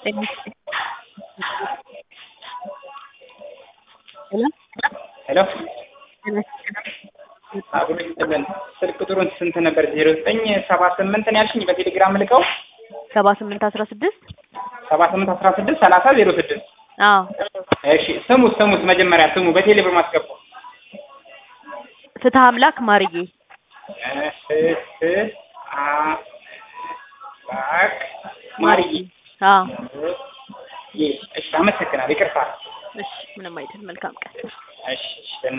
ሄሎ ሄሎ አብሮ ይስጥልን። ስልክ ቁጥሩን ስንት ነበር? ዜሮ ዘጠኝ ሰባ ስምንት ነው ያልሽኝ በቴሌግራም ልከው ሰባ ስምንት አስራ ስድስት ሰባ ስምንት አስራ ስድስት ሰላሳ ዜሮ ስድስት አዎ እሺ ስሙት ስሙት መጀመሪያ ስሙ በቴሌ ብር ማስገቡ ፍትህ አምላክ ማርዬ ፍትህ አምላክ ማርዬ አዎ እሺ አመሰግናለሁ ይቅርታ እሺ ምንም አይደል መልካም ቀን እሺ እሺ